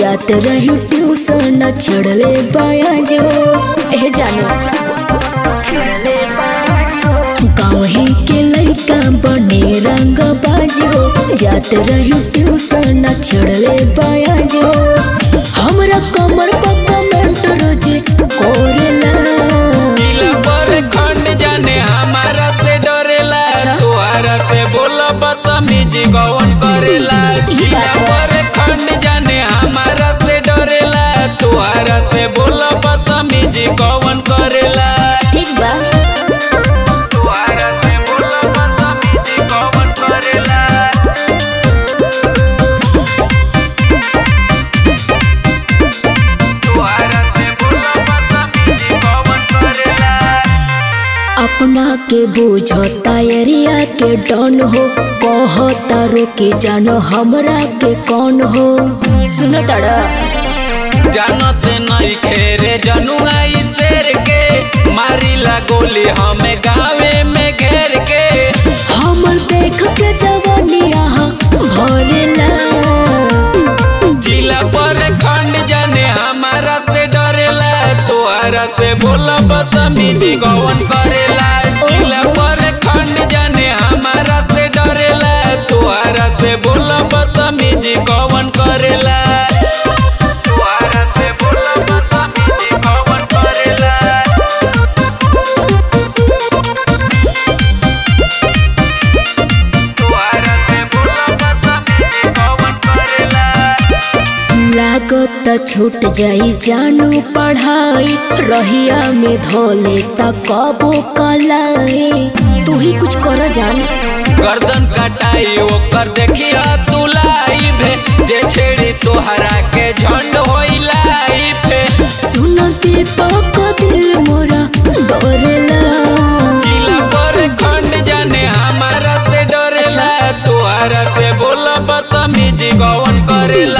जात रही ट्यूशन छड़ले पाया जो ए जानो गाँव ही के लड़का बने रंग बाजो जात रही ट्यूशन छड़ले पाया जो हमरा कमर पर कमेंट रोजे कोरेला जिला पर खंड जाने हमारा से डरेला तुहारा से बोला बदतमीजी कौन करेला जिला पर खंड जाने हमारा से डरेला तुहारा से बोला बदतमीजी कौन करेला ठीक बा तुहारा से बोला बदतमीजी कौन करेला तुहारा से बोला बदतमीजी कौन करेला अपना के बुझता एरिया के डन हो कहता रोके जानो हमरा के कौन हो सुनो तड़ा जानते नहीं खेरे जनुआई शेर के मारिला गोली हमें गावे में घेर के हमर देख के जवानिया भरेला जिला पर खंड जाने हमारा से डरेला तोहरा से बोला बदतमीजी कौन करेला जिला पर खंड जाने हमारा से डरेला तोहरा से बोला बदतमीजी कौन करेला तोहरा से बोला बदतमीजी कौन करेला तुहारा से बोला बदतमीजी कौन करेला लागत छूट जाई जानू पढ़ाई रहिया में धोले त कबो कलाई तू ही कुछ कर जान गर्दन कटाई ओकर देखिया तू लाइव जे छेड़ी तोहरा के झंड होई लाइफ सुनते पक दिल मोरा डरेला जिला पर खंड जाने हमारा से डरेला तोहरा से बोला बदतमीजी कौन करेला